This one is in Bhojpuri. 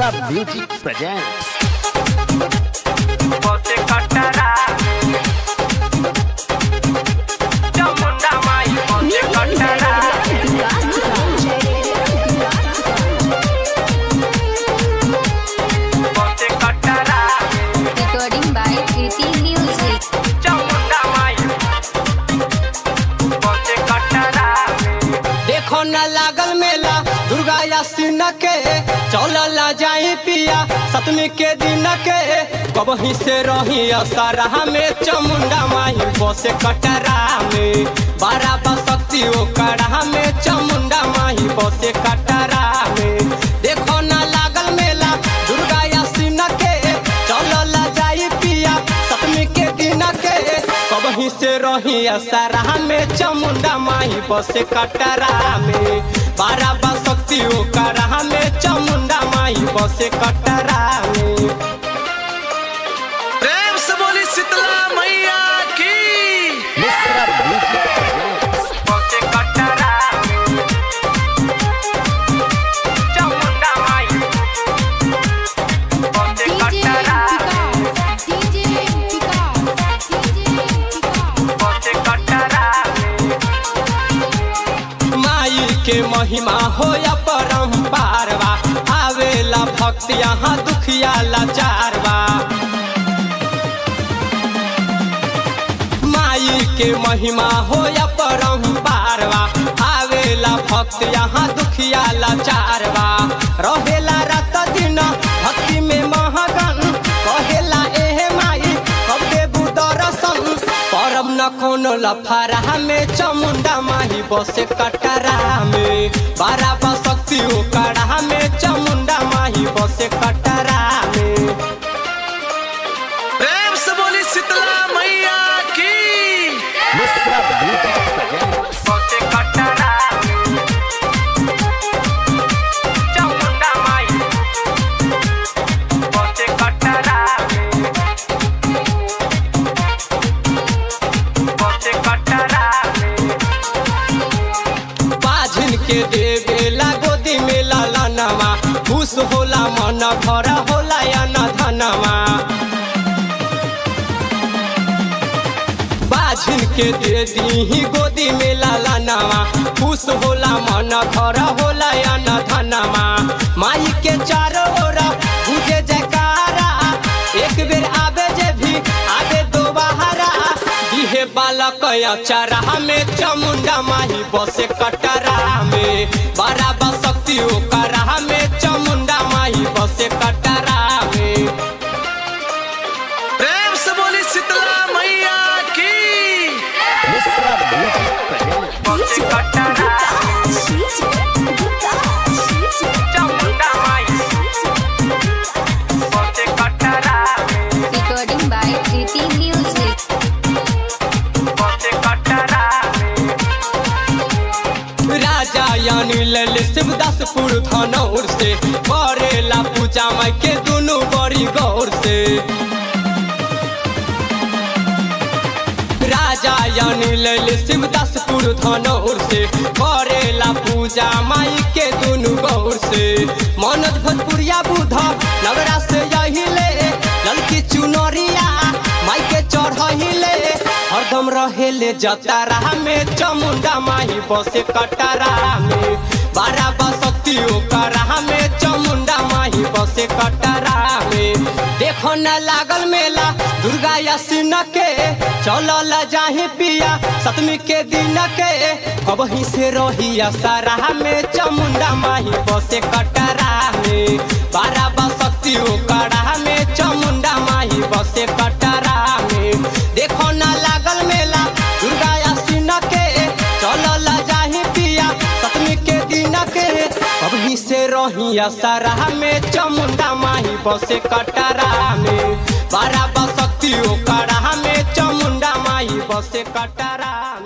Misra Music presents. Você cortará Chamunda mai Você cortará Você cortará Recording by Kriti Music. Chamunda mai Você cortará देखो न लागल मेला दुर्गा यासिन के चलला जाई पिया सतमी के दिन के कबही से रही असरा में चमुंडा माही बसे कटरा में बारा बसक्ति ओ कड़ा में चमुंडा माही बसे कटरा में देखो न लागल मेला दुर्गा यासिन के चलला जाई पिया सतमी के दिन के कबही से रही असरा में चमुंडा माही बसे कटरा में बारा बसक्ति ओ कड़ा में चमुंडा माही बसे कटरा में प्रेम से बोली शीतला मैया की Misra Music presents. Você cortará Chamunda mai Você cortará Você cortará माई के महिमा हो या परम्पार बा आवेला भक्त यहाँ दुखिया लाचार बा माई के महिमा हो या परम्पार बा आवेला भक्त यहाँ दुखिया लाचार बा रहेला रात दिन भक्ति में महगन कहेला एहे माई कब देबू दर्शन परब न कोनो लफारा में चमुंडा माही बसे कटरा में बारा बसक्ति ओ कड़ा में चमुंडा माही बसे कटरा में प्रेम से बोली शीतला मैया की Misra Music presents. Você cortará Chamunda mai Você cortará Você cortará बाझिन के देवेला गोदी में लाला नवा खुश होला मन भरा होला या न धनवा बाझिन के दे दी गोदी में लाला नवा खुश होला मन भरा होला या न धनवा माई के चारों ओर बुझे जयकारा एक बेर आवे जे भी आवे दोबारा दिहे बालक अचारा में चमुंडा माही बसे कटरा में बड़ा बसक्ति ओ करा में चमुंडा माही बसे कटरा में प्रेम से बोली शीतला मैया की Misra Music presents. Você cortará Chamunda mai Você cortará Recording by Kriti Music. Você cortará राजा यानी लल शिवदासपुर धनौर से करेला पूजा माई के दुनू बड़ी गौर से राजा यानी लल शिवदासपुर धनौर से करेला पूजा माई के दुनू गौर से मनोज भोजपुरिया बुधा नगरा से यही ले ललकी चुनरिया माई के चढ़हिले हरदम रहेले जतारा में चमुंडा माही बसे कटरा में बारा बसक्ति ओ करा में चमुंडा माही बसे कटरा में देखो न लागल मेला दुर्गा यासिन के चलल जाही पिया सतमी के दिन के कबही से रही सारा में चमुंडा माही बसे कटरा में बारा बसक्ति ओ कड़ा में चमुंडा माही बसे कटरा में देखो न लागल मेला दुर्गा यासिन के चलल जाही पिया सतमी के दिन के अभी से रही सारा में चमुंडा माही बसे कटरा में बारा बसक्ति ओ कड़ा में चमुंडा माही बसे कटरा